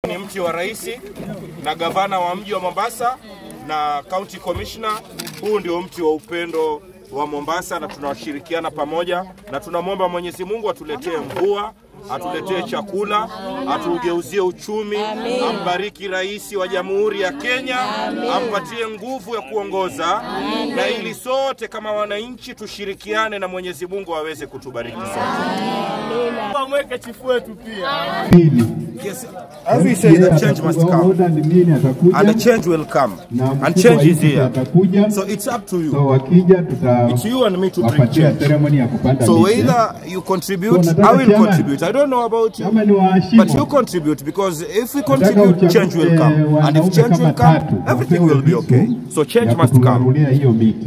Ni mti wa rais na gavana wa mji wa Mombasa na county commissioner. Huu ndio mti wa upendo wa Mombasa, na tunashirikiana pamoja, na tunamwomba Mwenyezi Mungu atuletee mvua, atuletee chakula, atugeuzie uchumi, ambariki rais wa Jamhuri ya Kenya, ampatie nguvu ya kuongoza, na ili sote kama wananchi tushirikiane na Mwenyezi Mungu aweze kutubariki sote. Mweke chifu wetu pia. Pili, Yes, as we say that change must come Oda mwingine atakuja and the change will come na and mkuu change wa is nchi here. atakuja. So it's up to So you. wakija It's you and me to bring tutawapatia change. ceremony ya kupanda So miti. either you contribute, So I nataka will chairman, contribute. I don't know about you, kama ni but you wahashimu contribute because if we nataka contribute, uchague change will come. And wanaume if change kama will come, tatu everything wapewe will be visu okay. So change ya must come. kuturarulia hiyo miti.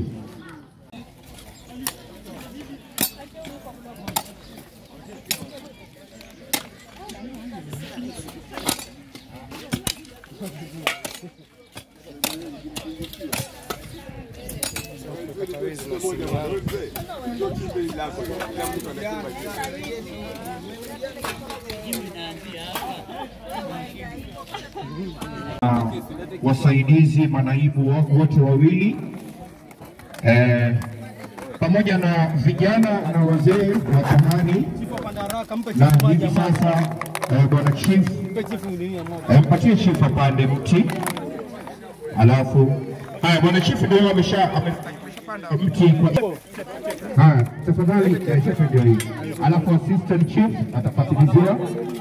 wasaidizi manaibu wa- wote wawili eh, pamoja na vijana na wazee wa zamani, na hivi sasa eh, bwana chief eh, mpatie chief apande mti, alafu haya, bwana chief ndio amesha amepanda mti kwa haya, tafadhali eh, chief ndio hii, alafu assistant chief atafatilizia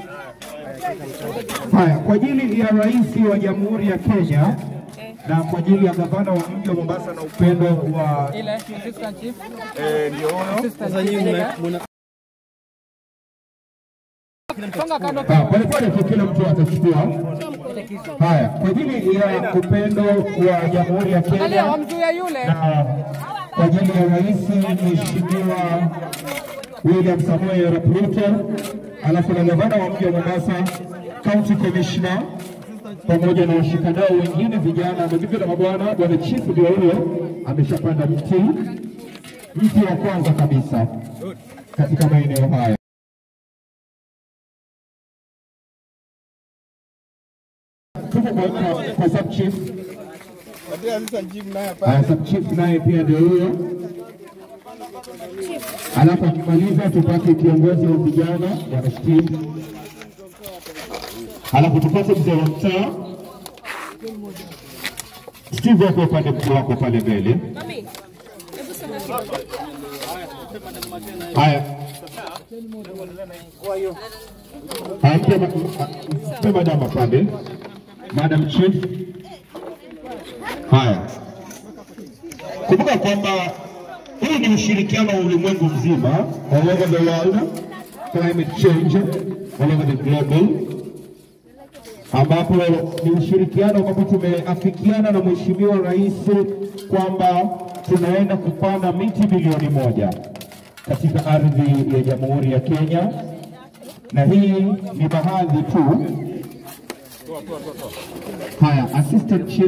Haya, kwa ajili ya rais wa Jamhuri ya Kenya na kwa ajili ya gavana wa mji wa Mombasa na upendo wa Ile assistant chief. Eh, ndio huyo. Assistant chief. Songa kando Ah, polepole tu, kila mtu atachukua. Haya, kwa ajili ya upendo wa Jamhuri ya Angalia Kenya wamzuia yule. na kwa ajili ya rais Mheshimiwa William Samoei Arap Ruto, alafu na gavana wa mji wa Mombasa, county commissioner pamoja na washikadau wengine vijana, mabibi na mabwana. Bwana chief ndio huyo ameshapanda mti, mti wa kwanza kabisa katika maeneo haya. Tuko kwa, kwa, kwa sub chief Haya, sub chief naye pia ndio huyo. Alafu akimaliza tupate kiongozi wa vijana bwana Steve, alafu tupate mzee wa mtaa Steve, wako upande wako pale mbele. Haya, haya, mpe ma- mpe madam apande, madam chief. Haya, kumbuka kwamba huu ni ushirikiano wa ulimwengu mzima, all over the world, climate change, all over the global, ambapo ni ushirikiano ambapo tumeafikiana na Mheshimiwa Rais kwamba tunaenda kupanda miti bilioni moja katika ardhi ya Jamhuri ya Kenya, na hii ni baadhi tu. Haya, assistant chief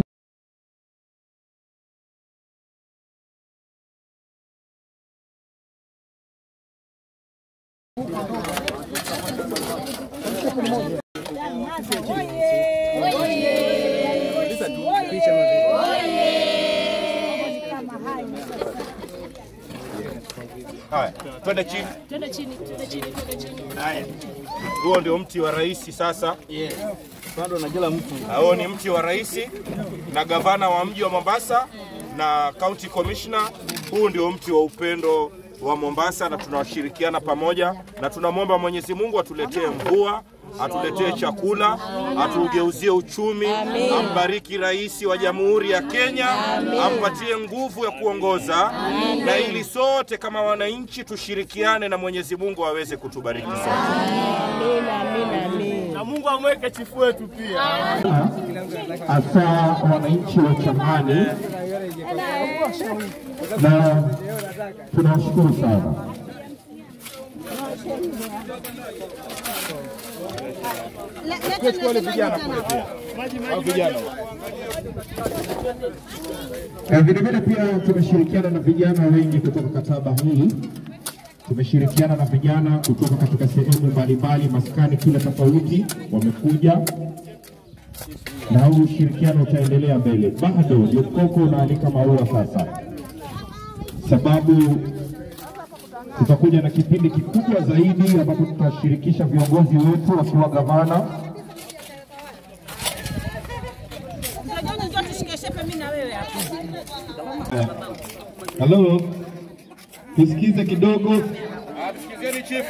Haya, twende chini. Twende chini, twende chini, twende chini. Haya, huo ndio mti wa rais sasa. Bado na kila mtu. Huo ni mti wa rais na gavana wa mji wa Mombasa na county commissioner. Huu ndio mti wa upendo wa Mombasa, na tunashirikiana pamoja, na tunamwomba Mwenyezi Mungu atuletee mvua, atuletee chakula, atugeuzie uchumi, ambariki rais wa Jamhuri ya Kenya, ampatie nguvu ya kuongoza, na ili sote kama wananchi tushirikiane na Mwenyezi Mungu aweze kutubariki sote. Na Mungu amweke chifu wetu pia. hasa wananchi wa Changani, na tunawashukuru sana. Chukua wale vijana kule pia. Hao vijana Na vilevile pia tumeshirikiana na vijana wengi kutoka kataba hii. Tumeshirikiana na vijana kutoka katika sehemu mbalimbali, maskani kila tofauti, wamekuja na huu ushirikiano utaendelea mbele. Bado Jokoko unaalika maua sasa, sababu tutakuja na kipindi kikubwa zaidi ambapo tutashirikisha viongozi wetu wakiwa gavana Mtajoni njoo tushike shepe mimi na wewe hapa. Halo, tusikize kidogo, Msikizeni chief.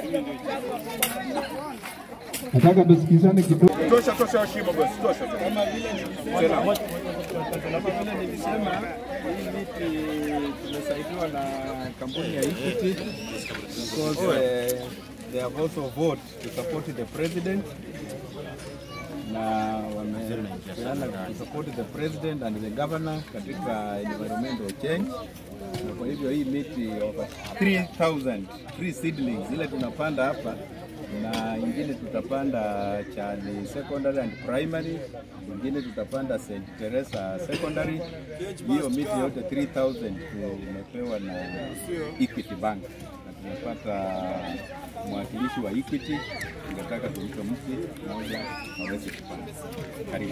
nataka tusikizane kidogo. Tosha tosha heshima boss. Tosha. Kama vile Kama vile nilisema, hii miti tumesaidiwa na kampuni ya Equity because uh, they have also vote to support the president na wamepeana to support the president and the governor katika environmental change, na kwa hivyo hii miti over 3000 tree seedlings ile tunapanda hapa na ingine tutapanda Chali secondary and primary, ingine tutapanda St. Teresa secondary. Hiyo miti yote 3000 tumepewa na Equity Bank na tumepata mwakilishi wa Equity, tungetaka tumpe mti mmoja aweze kupanda. Karibu.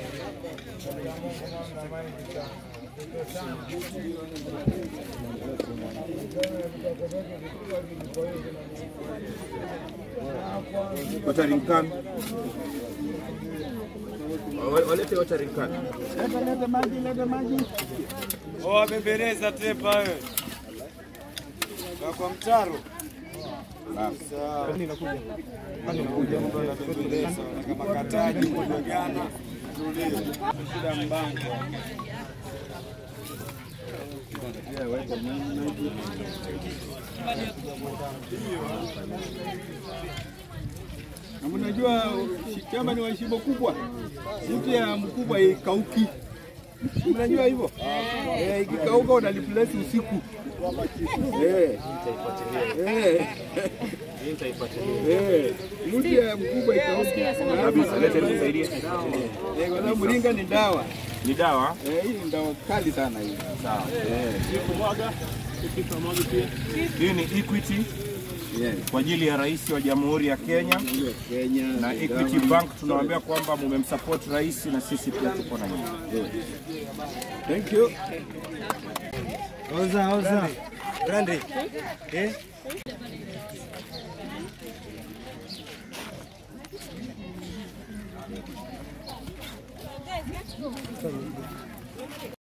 watering can. Wa- Walete watering can. Wabembeleza tepa wewe. Kwa mtaro. Kama kataji kupigana shida mbango. Na mnajua shamba ni wa shimo kubwa, mti ya mkubwa ikauki. Mnajua hivyo? Eh, ikikauka unaliplace usiku. Eh. Eh. Eh, mti ya mkubwa ikauki. Kabisa, lete nisaidie. Eh, kwa sababu mringa ni dawa. Ni dawa. Eh, hii ni dawa kali sana hii. Sawa. Eh. Hii ni Equity Yes. kwa ajili ya rais wa Jamhuri ya Kenya Hiyo Kenya na ni Equity dawa. Bank tunawaambia kwamba mumemsupport rais na sisi pia tuko na nyinyi. Thank you. Oza, oza. Grande. Eh?